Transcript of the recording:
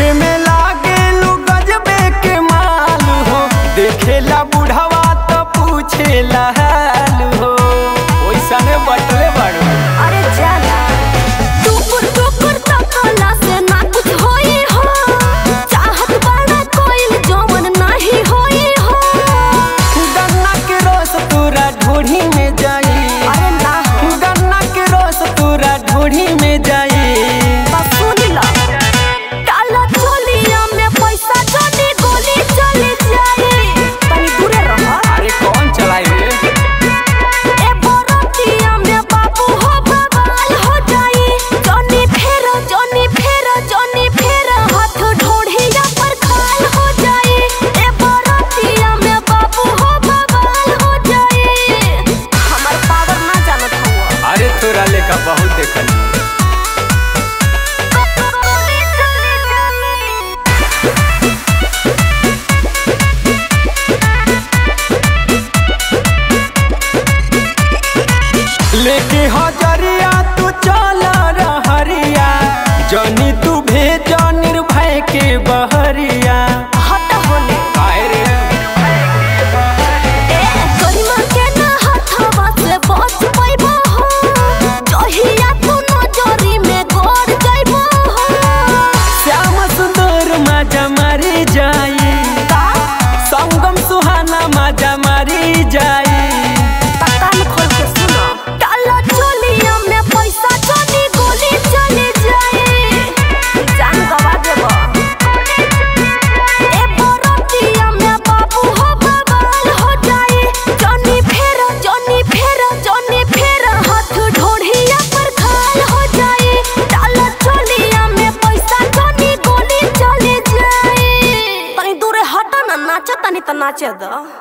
देखे में लागे लू गजबे के माल हो देखेला बुढ़वा तो पूछेला हाल हो ओइसने बटले बाड़ू अरे जाना टुकुर टुकुर तकला से ना कुछ होई हो चाहत बड़ा कोई जवन नहीं होई हो गन्ना के रस तोरा ढोढ़ी में जाई अरे ना हो गन्ना के रस तोरा ढोढ़ी में जाई बस सुन लो काला चोलिया में पैसा चली गोली चली जाए तनी दूरे रहो अरे कौन चलाई रे ए बरतिया में बाबू हो बवाल हो जाई जॉनी फेरो जॉनी फेरो जॉनी फेरो हाथ ढोढ़िया पर खाल हो जाई ए बरतिया में बाबू हो बवाल हो जाई हमर पावर ना जानत हुआ अरे तोरा लेका बहुत देखल गोली चली जाई लेके हजरिया तू चल रहरिया जनी तू भेज निर्भय के बहरिया हट होने काहे रे ए गरिमा के ना हथवा से बच पैबो हो जहिया तू नजरी में गड़ जाइबो हो श्याम सुंदर माजा मारी जाई का संगम सुहाना माजा मारी जाई कान खोल के सुनो काला चोलिया में पैसा चली गोली चली जाए जान गवा देबो ए बरतिया में बाबू हो बवाल हो जाए जॉनी फेरो जॉनी फेरो जॉनी फेरो हाथ ढोढ़िया पर खाल हो जाए काला चोलिया में पैसा चली गोली चली जाए तनी दूरे हट ना नाचे तनी तो नाचे दो